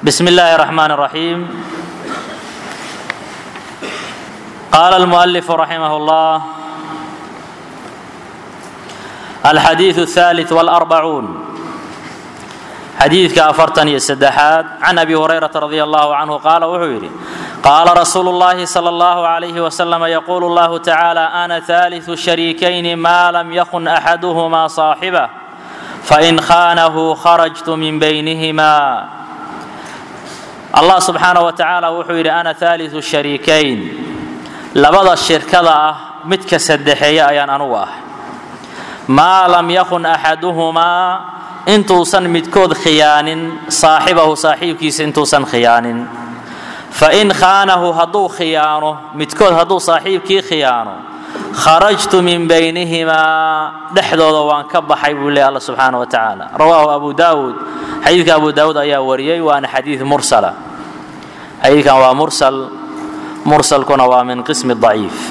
بسم الله الرحمن الرحيم قال المؤلف رحمه الله الحديث الثالث والأربعون xadiidka afartan iyo saddexaad can abi hurayrata radi allahu canhu qaala wuxuu yidhi qaala rasuulu llahi sala allahu calayhi wasalam yaquulu allahu tacaala ana haaliثu shariikayni maa lam yakun axaduhumaa saaxibah fain khaanahu kharajtu min baynihima allah subxaana wa tacaala wuxuu yidhi ana haaliثu shariikayn labada shirkada ah midka saddexeeya ayaan anugu ah maa lam yakun axaduhumaa intuusan midkood khiyaanin saaxibahu saaxiibkiisa intuusan khiyaanin fain khaanahu hadduu khiyaano midkood hadduu saaxiibkii khiyaano kharajtu min baynihimaa dhexdooda waan ka baxay buu leey alla subxaana wa tacaala rawaahu abu daawuud xadiidka abu daawuud ayaa wariyey waana xadiid mursala xadiidkan waa mursal mursalkuna waa min qismi daciif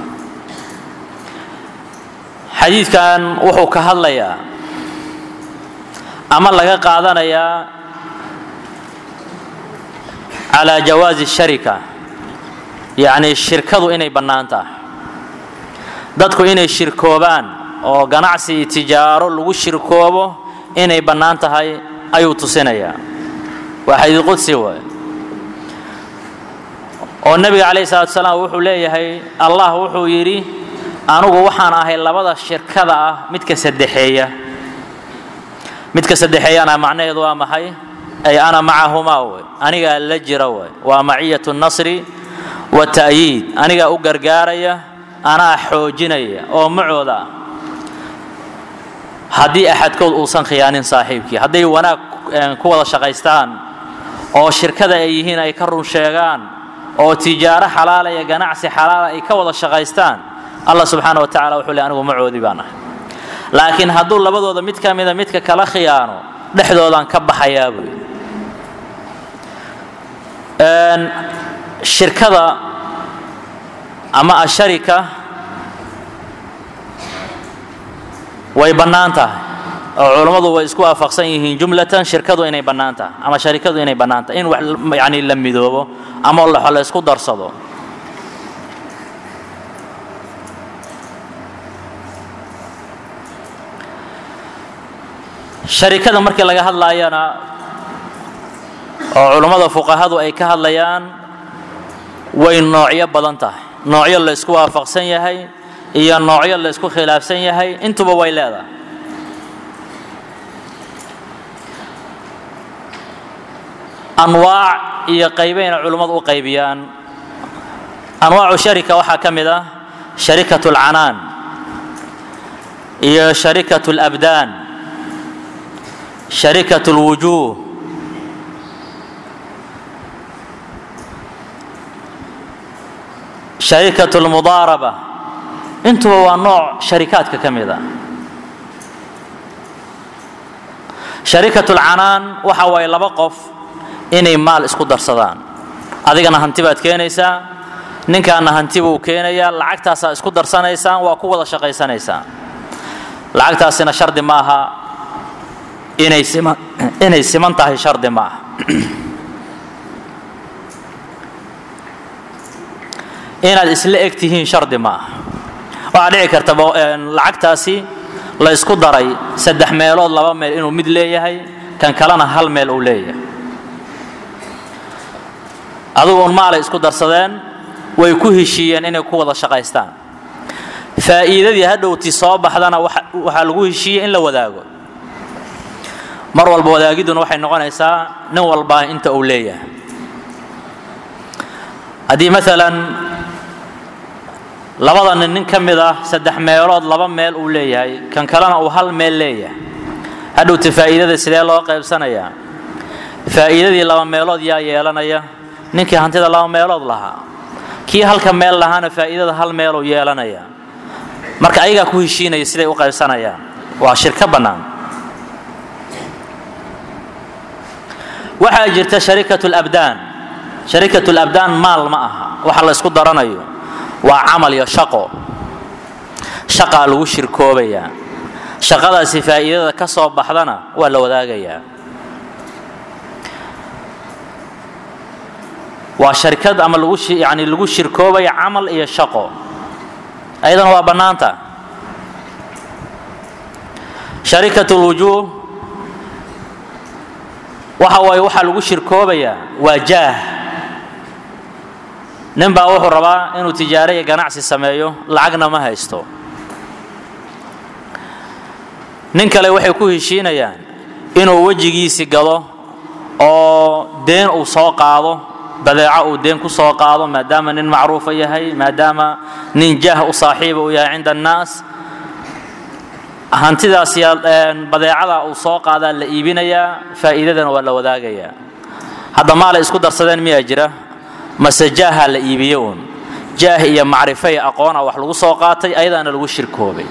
xadiidkan wuxuu ka hadlayaa ama laga qaadanayaa calaa jawaazi sharika yacnii shirkadu inay bannaan tahay dadku inay shirkoobaan oo ganacsi iyo tijaaro lagu shirkoobo inay bannaan tahay ayuu tusinayaa waa xadiid qudsi waay oo nebiga calayhi salatu salaam wuxuu leeyahay allah wuxuu yidhi anugu waxaan ahay labada shirkada ah midka saddexeeya midka saddexeeyana macnaheedu waa maxay ay ana macahumaa wey anigaa la jira wey waa maciyat nasri wata'yiid anigaa u gargaaraya anaa xoojinaya oo macooda ah haddii axadkood uusan khiyaanin saaxiibkii hadday wanaag ku wada shaqaystaan oo shirkada ay yihiin ay ka run sheegaan oo tijaaro xalaala iyo ganacsi xalaala ay ka wada shaqaystaan allah subxaana wa tacala wuxuu le anigu macoodii baan ahay laakiin hadduu labadooda mid ka mida midka kala khiyaano dhexdoodaan ka baxayaa buy shirkada ama asharika way bannaan tahay oo culammadu way isku waafaqsan yihiin jumlatan shirkadu inay bannaan tahay ama sharikadu inay bannaan tahay in wax yani la midoobo ama laxo la isku darsado sharikada markii laga hadlaayana oo culummada fuqahadu ay ka hadlayaan way noocyo badan tahay noocyo la ysku waafaqsan yahay iyo noocyo la ysku khilaafsan yahay intuba way leedahay anwaac iyo qaybayna culummadu u qaybiyaan anwaacu sharika waxaa ka mid ah sharikat اlcanaan iyo sharikat اlabdaan sharikat اlwujuuh sharikat اlmudaaraba intuba waa nooc sharikaadka ka mid a sharikat اlcanaan waxa waaye laba qof inay maal isku darsadaan adigana hanti baad keenaysaa ninkaana hanti buu keenayaa lacagtaasaa isku darsanaysaan waa ku wada shaqaysanaysaan lacagtaasina shardi ma aha inay siman inay siman tahay shardi ma aha inaad isla eg tihiin shardi ma aha waxaa dhici karta lacagtaasi la ysku daray saddex meelood laba meel inuu mid leeyahay kan kalena hal meel uu leeyahay adugu un maalay isku darsadeen way ku heshiiyeen inay ku wada shaqaystaan faa'iidadii hadhowti soo baxdana waxaa lagu heshiiyey in la wadaago mar walba wadaagidduna waxay noqonaysaa nin walbaa inta uu leeyahay haddii maalan labada nin nin ka mid ah saddex meelood laba meel uu leeyahay kan kalena uu hal meel leeyahay hadhowti faa'iidada sidee loo qaybsanayaa faa'iidadii laba meelood yaa yeelanaya ninkii hantida laba meelood lahaa kii halka meel lahaana faa'iidada hal meeluu yeelanaya marka ayagaa ku heshiinaya siday u qaybsanayaan waa shirka bannaan waxaa jirta sharikat labdaan sharikat labdaan maal ma aha waxa la ysku daranayo waa camal iyo shaqo shaqaa lagu shirkoobayaa shaqadaasi faa'iidada ka soo baxdana waa la wadaagayaa waa sharikad ama lagu yani lagu shirkoobaya camal iyo shaqo ayadana waa bannaanta sharikat lwujuuh waxa waaye waxaa lagu shirkoobayaa waa jaah nin baa wuxuu rabaa inuu tijaaro iyo ganacsi sameeyo lacagna ma haysto nin kale waxay ku heshiinayaan inuu wejigiisi gado oo deen uu soo qaado badeeco uu deen ku soo qaado maadaama nin macruufa yahay maadaama nin jaah u saaxiiba uu yahay cinda annaas hantidaas badeecada uu soo qaadaa la iibinayaa faa'iidadana waa la wadaagayaa hadda maalay isku darsadeen miyaa jira mase jaaha la iibiye uun jaah iyo macrifo iyo aqoona wax lagu soo qaatay ayadaana lagu shirkoobay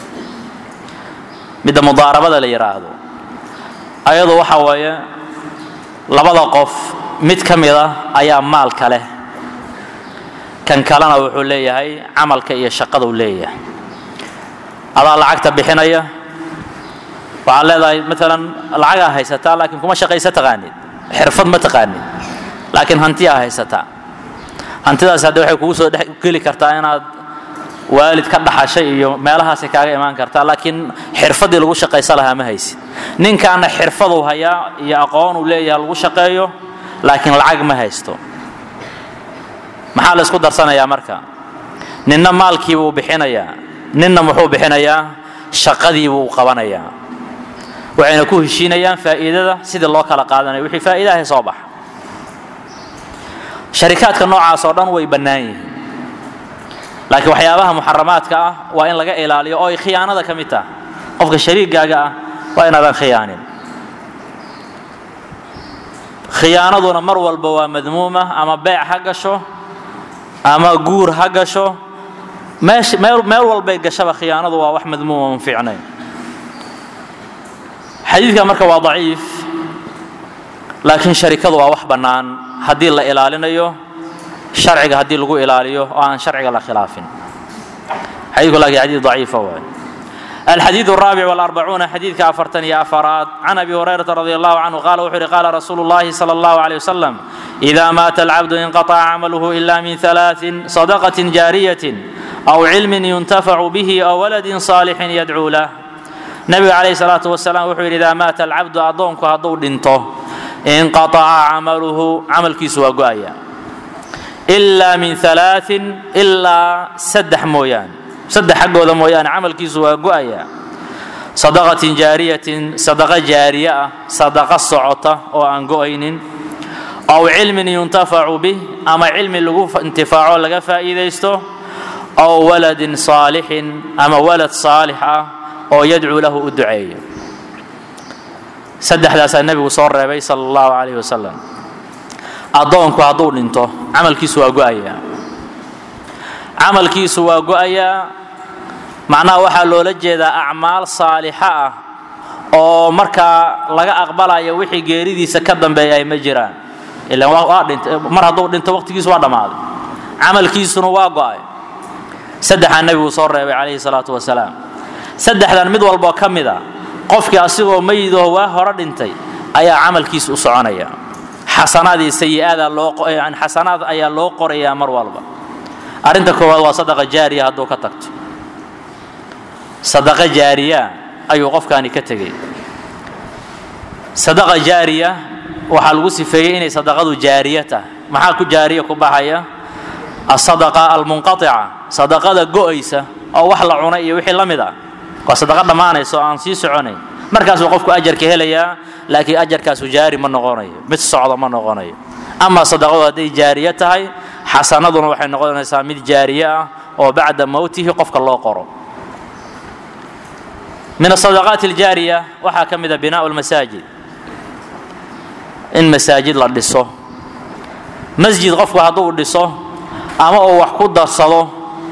midda mudaarabada la yidhaahdo ayadu waxa weeye labada qof mid ka mid a ayaa maalka leh kan kalena wuxuu leeyahay camalka iyo shaqaduu leeyahay adaa lacagta bixinaya waxaad leedahay maalan lacagaa haysataa laakiin kuma shaqaysa taqaanid xirfad ma taqaanid laakiin hantiyaa haysataa hantidaas hadde waxay kugu soo dhex geli kartaa inaad waalid ka dhaxashay iyo meelahaasay kaaga imaan kartaa laakiin xirfaddii lagu shaqaysa lahaa ma haysid ninkaana xirfaduu hayaa iyo aqoonuu leeyahay lagu shaqeeyo laakiin lacag ma haysto maxaa la isku darsanayaa marka ninna maalkiibuu bixinayaa ninna muxuu bixinayaa shaqadiibuu qabanayaa waxayna ku heshiinayaan faa'iidada sidii loo kala qaadanaya wixii faa'iidahay soo baxa sharikaadka noocaas oo dhan way bannaan yihiin laakiin waxyaabaha muxaramaadka ah waa in laga ilaaliyo oo ay khiyaanada ka mid taha qofka shariigaaga ah waa inaadan khiyaanin khiyaanaduna mar walba waa madmuuma ama beec ha gasho ama guur ha gasho meesh meel meel walbay gashaba khiyaanadu waa wax madmuuma man fiicnayn xadiidka marka waa daciif laakiin sharikadu waa wax bannaan haddii la ilaalinayo sharciga haddii lagu ilaaliyo oo aan sharciga la khilaafin xadiidku laakiin xadiid daciifa waay الحديث الرابع والأربعون حديث كأفرتن يا أفراد عن أبي هريرة رضي الله عنه قال وحر قال رسول الله صلى الله عليه وسلم إذا مات العبد انقطع عمله إلا من ثلاث صدقة جارية أو علم ينتفع به أو ولد صالح يدعو له نبي عليه الصلاة والسلام وحر إذا مات العبد أضونك هضو دنته انقطع عمله عمل كيسوا قايا إلا من ثلاث إلا سدح مويان saddex xaggooda mooyaane camalkiisu waa go-aya sadaqatin jaariyatin sadaqo jaariye ah sadaqo socota oo aan go-aynin aw cilmin yuntafacu bih ama cilmi lagu intifaaco laga faa'iidaysto aw waladin saalixin ama walad saalix ah oo yadcuu lahu u duceeyo saddexdaasaa nebigu soo reebay sala allahu calayhi wasalam addoonku hadduu dhinto camalkiisu waa go-ayaa camalkiisu waa go-ayaa macnaha waxaa loola jeedaa acmaal saalixa ah oo markaa laga aqbalayo wixii geeridiisa ka dambeeya ay ma jiraan ilan waa dhintay mar hadduu dhinto waqtigiisu waa dhammaaday camalkiisuna waa go-ay saddexaa nebigu soo reebay calayhi salaatu wasalaam saddexdan mid walboo ka mid a qofkii asigoo meyidaho waa hore dhintay ayaa camalkiisa u soconaya xasanaad iyo sayi-aada loo xasanaad ayaa loo qorayaa mar walba arrinta koowaad waa sadaqa jaariya hadduu ka tagto sadaqa jaariya ayuu qofkaani ka tegey sadaqa jaariya waxaa lagu sifeeyey inay sadaqadu jaariya tahay maxaa ku jaariya ku baxaya asadaqa almunqatica sadaqada go-aysa oo wax la cunay iyo wixii la mid ah waa sadaqa dhammaanaysa oo aan sii soconayn markaasuu qofku ajarka helayaa laakiin ajarkaasu jaari ma noqonayo mid socda ma noqonayo ama sadaqadu hadday jaariye tahay xasanaduna waxay noqonaysaa mid jaariye ah oo bacda mowtihi qofka loo qoro min asadaqaat aljaariya waxaa ka mid a binaau lmasaajid in masaajid la dhiso masjid qofku hadduu dhiso ama uu wax ku darsado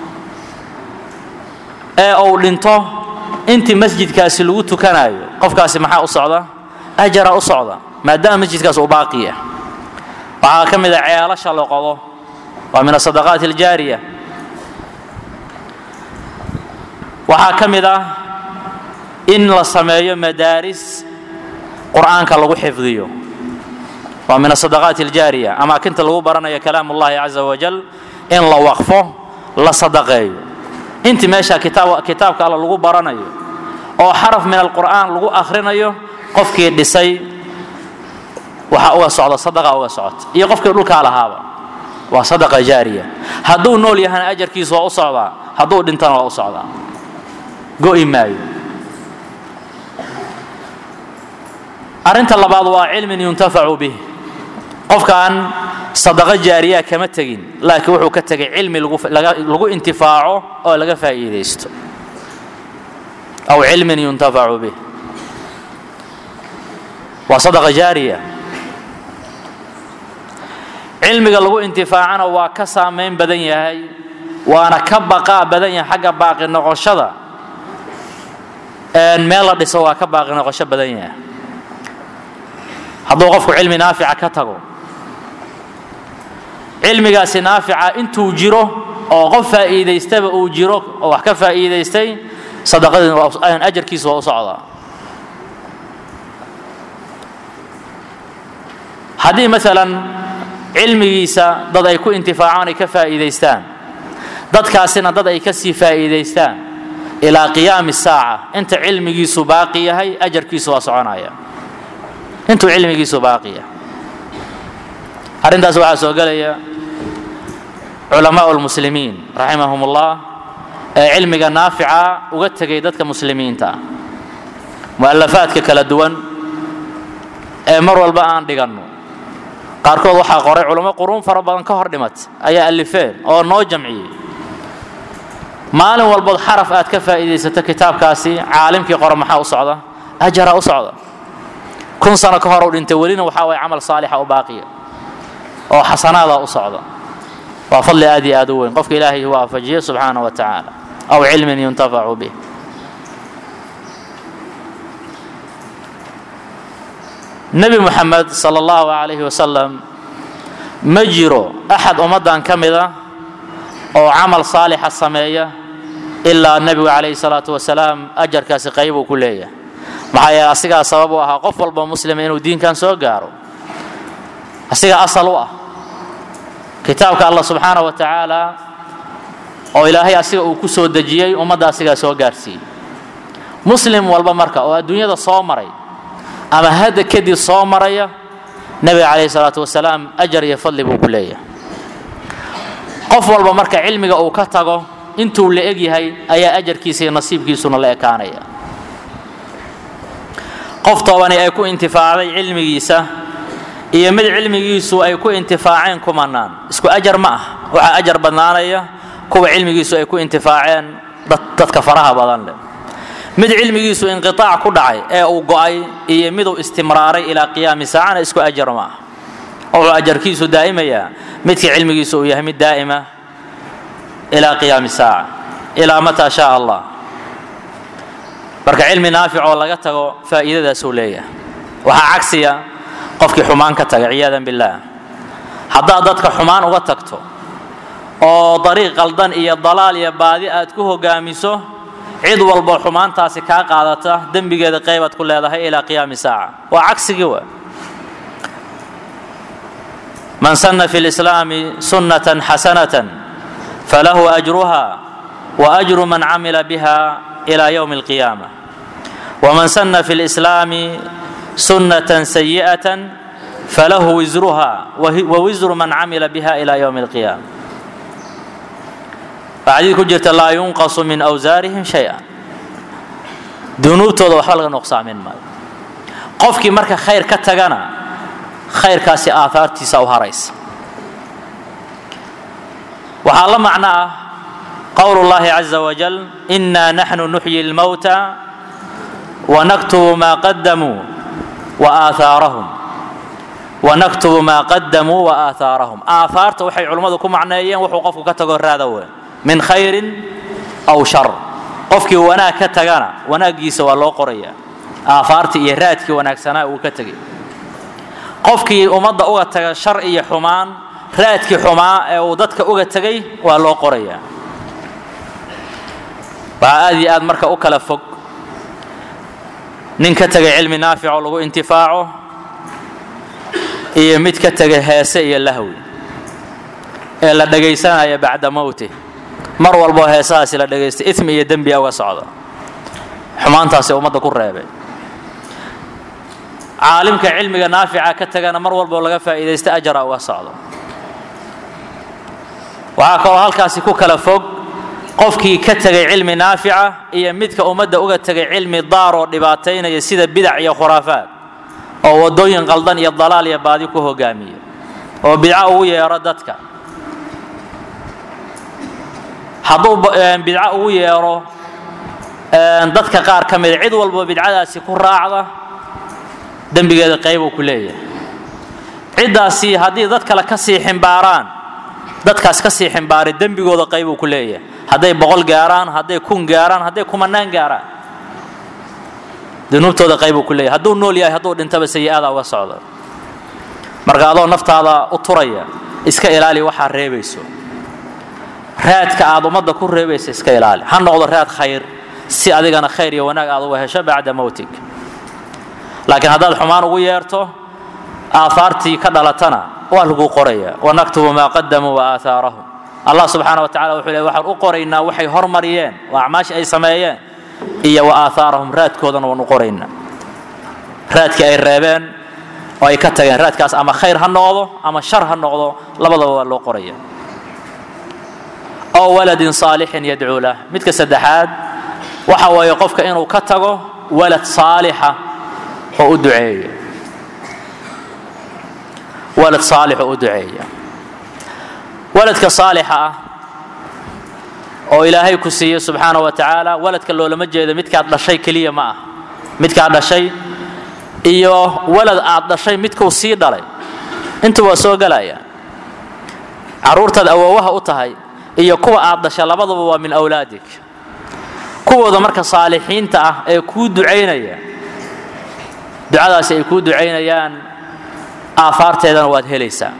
ee uu dhinto intii masjidkaasi lagu tukanayo qofkaasi maxaa u socda ajara u socda maadaama masjidkaas uu baaqi ah waxaa ka mid a ceelasha la qodo waa min asadaqaat aljaariya waxaa ka mid ah in la sameeyo madaaris qur'aanka lagu xifdiyo waa min asadaqaati aljaariya amaakinta lagu baranayo kalaam ullahi caza wajal in la waqfo la sadaqeeyo intii meesha kitaab kitaabka alla lagu baranayo oo xaraf min alqur'aan lagu akhrinayo qofkii dhisay waxaa uga socda sadaqa uga socota iyo qofkii dhulkaa lahaaba waa sadaqa jaariya hadduu nool yahana ajarkiisu waa u socdaa hadduu dhintana waa u socdaa go'i maayo arrinta labaad waa cilmin yuntafacu bih qofkaan sadaqo jaariyaa kama tegin laakiin wuxuu ka tegay cilmi lagu intifaaco oo laga faa'iidaysto aw cilmin yuntafacu bih waa sadaqa jaariya cilmiga lagu intifaacana waa ka saamayn badan yahay waana ka baqaa badan yahay xagga baaqi noqoshada meel la dhiso waa ka baaqi noqosho badan yahay hadduu qofku cilmi naafica ka tago cilmigaasi naafica intuu jiro oo qof faa'iidaystaba uu jiro oo wax ka faa'iidaystay sadaqadii ajarkiisu waa u socdaa haddii maalan cilmigiisa dad ay ku intifaacaan ay ka faa'iidaystaan dadkaasina dad ay ka sii faa'iidaystaan ilaa qiyaami saaca inta cilmigiisu baaqi yahay ajarkiisu waa soconaya intuu cilmigiisu baaqi yahay arrintaas waxaa soo gelaya culamaau lmuslimiin raximahum ullah ee cilmiga naafica uga tegay dadka muslimiinta ah mu'alafaadka kala duwan ee mar walba aan dhiganno qaarkood waxaa qoray culamo quruun fara badan ka hor dhimat ayaa alifeen oo noo jamciyey maalin walbood xaraf aad ka faa'iidaysato kitaabkaasi caalimkii qora maxaa u socda ajaraa u socda kun sano ka hor u dhintay welina waxaa waye camal saalixa u baaqiya oo xasanaada u socda waa fadli aad iyo aad u weyn qofka ilaahay waafajiye subxaana wa tacaala aw cilmin yuntafacu bih nebi moxamed sala allahu calayhi wasalam ma jiro axad ummaddan ka mid a oo camal saalixa sameeya ilaa nebigu calayhi salaatu wasalaam ajarkaasi qaybuu ku leeyahay maxaa yeele asigaa sabab u ahaa qof walba muslima inuu diinkan soo gaaro asigaa asal u ah kitaabka allah subxaana wa tacaala oo ilaahay asiga uu ku soo dejiyey ummadda asigaa soo gaarsiiyey muslim walba marka oo adduunyada soo maray ama hadda kadib soo maraya nebiga calayhi salaatu wasalaam ajar iyo fadli buu ku leeyahay qof walba marka cilmiga uu ka tago intuu la eg yahay ayaa ajarkiisa iyo nasiibkiisuna la ekaanaya qof toobani ay ku intifaacday cilmigiisa iyo mid cilmigiisu ay ku intifaaceen kumanaan isku ajar ma ah waxaa ajar badnaanaya kuwa cilmigiisu ay ku intifaaceen dadka faraha badan leh mid cilmigiisu inqiaac ku dhacay ee uu go'ay iyo miduu istimraaray ilaa qiyaami saacana isku ajar ma ah wuxuu ajarkiisu daa'imayaa midkii cilmigiisu uu yahay mid daa'ima ilaa qiyaami saaca ilaa mataa shaa allah marka cilmi naafic oo laga tago faa'iidadaasuu leeyahay waxaa cagsiya qofkii xumaan ka taga ciyaadan billaah haddaad dadka xumaan uga tagto oo dariiq qaldan iyo dalaal iyo baadi aad ku hogaamiso cid walbo xumaantaasi kaa qaadata dembigeeda qaybaad ku leedahay ilaa qiyaami saaca waa cagsigii wa man sanna fi lislaami sunnatan xasanatan falahu ajruha wa ajru man camila biha ila ywmi alqiyaama waman sanna fi lislaami sunnatan sayi'atan falahu wisruha wa wisru man camila biha ila ywmi alqiyaama xadiid ku jirta laa yunqasu min awsaarihim shay-an dunuubtooda waxba laga nuqsaamin maayo qofkii marka khayr ka tagana khayrkaasi aahaartiisa u haraysa waxaa la macno ah qowl اllahi caza wajal inaa naxnu nuxyi اlmowta wanaktubu maa qadamuu waaahaarahum wanaktubu maa qadamuu waaahaarahum aahaarta waxay culimmadu ku macneeyeen wuxuu qofku ka tago raada weyn min khayrin aw shar qofkii wanaag ka tagana wanaaggiisa waa loo qorayaa aahaartii iyo raadkii wanaagsanaa uu ka tegay qofkii ummadda uga taga shar iyo xumaan raadkii xumaa ee uu dadka uga tegay waa loo qorayaa waxaa aad iyo aad marka u kala fog nin ka tegay cilmi naafic oo lagu intifaaco iyo mid ka tegay heese iyo lahwi ee la dhegaysanaya bacda mowti mar walboo heesahaasi la dhagaystay ismi iyo dembi uga socda xumaantaasi ummadda ku reebay caalimka cilmiga naafica ka tagana mar walboo laga faa'iidaysta ajara uga socdo waxaa kaloo halkaasi ku kala fog qofkii ka tegay cilmi naafica iyo midka ummadda uga tegay cilmi daar oo dhibaataynaya sida bidac iyo khuraafaad oo waddooyin qaldan iyo dalaal iyo baadi ku hogaamiya oo bidco ugu yeero dadka hadduu bidco ugu yeero dadka qaar ka mida cid walbo bidcadaasi ku raacda dembigeeda qaybuu ku leeyahay ciddaasi haddii dad kale ka sii ximbaaraan dadkaas ka sii ximbaaray dembigooda qaybuu ku leeyahay hadday boqol gaaraan hadday kun gaaraan hadday kumanaan gaaraan dunuubtooda qaybuu ku leeyahay hadduu nool yahay hadduu dhintaba sayi-ada uga socda marka adoo naftaada u turaya iska ilaali waxaa reebayso raadka aad ummadda ku reebaysa iska ilaali ha noqdo raad khayr si adigana khayr iyo wanaag aad uga hesho bacda mowtig laakiin haddaad xumaan ugu yeerto aahaartii ka dhalatana waa lagu qoraya wanaktubu maa qadamuu wa aahaarahum allah subxaana wa tacala wuxuu le waxaan u qoraynaa waxay hormariyeen oo acmaashii ay sameeyeen iyo wa aahaarahum raadkoodana waan u qoraynaa raadkii ay reebeen oo ay ka tageen raadkaas ama khayr ha noqdo ama shar ha noqdo labadaba waa loo qoraya oo waladin saalixin yadcuu lah midka saddexaad waxa weeye qofka inuu ka tago walad saalixa oo u duceeya walad saalix oo u duceeya waladka saalixa ah oo ilaahay ku siiye subxaana wa tacaala waladka loolama jeedo midkaad dhashay keliya ma ah midkaad dhashay iyo walad aad dhashay midkuu sii dhalay intu waa soo gelaya carruurtaad awoowaha u tahay iyo kuwa aad dhashay labaduba waa min awlaadik kuwooda marka saalixiinta ah ee kuu ducaynaya ducadaasi ay kuu ducaynayaan aafaarteedana waad helaysaa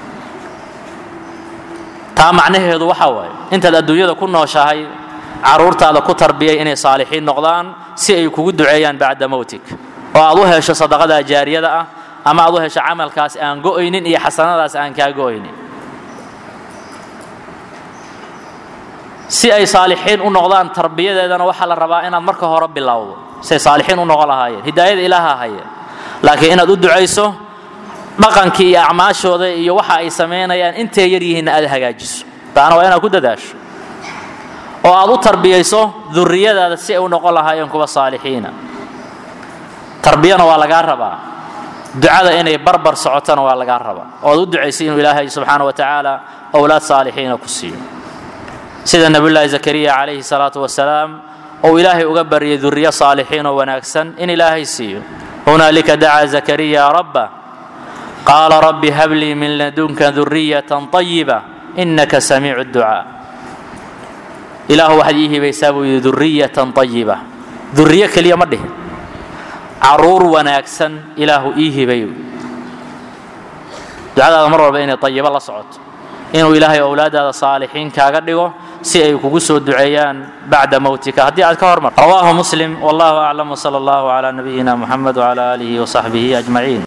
taa macnaheedu waxa waaye intaad adduunyada ku nooshahay carruurtaada ku tarbiyay inay saalixiin noqdaan si ay kugu duceeyaan bacda mowtig oo aad u hesho sadaqada jaariyada ah ama aad u hesho camalkaas aan go'aynin iyo xasanadaas aan kaa go'aynin si ay saalixiin u noqdaan tarbiyadeedana waxaa la rabaa inaad marka hore bilowdo siay saalixiin u noqon lahaayeen hidaayada ilaaha haya laakiin inaad u ducayso dhaqankii iyo acmaashooda iyo waxa ay samaynayaan intay yar yihiinna aad hagaajiso taana waa inaad ku dadaasho oo aad u tarbiyayso duriyadaada si ay u noqon lahaayeen kuwa saalixiina tarbiyana waa lagaa rabaa ducada inay barbar socotona waa lagaa rabaa oo aad u ducaysay inuu ilaahay subxaana wa tacaala owlaad saalixiina ku siiyo sida nebiyullaahi zakariya calayhi salaatu wasalaam ou ilaahay uga baryay duriyo saalixiin oo wanaagsan in ilaahay siiyo hunaalika dacaa zakariya rabba qaala rabbi hablii min ladunka duriyatan طayiba inaka samiicu ducaa ilaahu waxaad ii hibaysaa buu yidhi duriyatan طayiba duriyo keliya ma dhihin caruur wanaagsan ilaahu ii hibay ducadaada mar walba inay طayibo la socoto inuu ilaahay owlaadaada saalixiin kaaga dhigo si ay kugu soo duceeyaan bacda mowtika haddii aad ka hormar rawaahu muslim wallahu aclam wsala allahu calaa nabiyina muxamed wcala aalihi wasaxbihi ajmaciin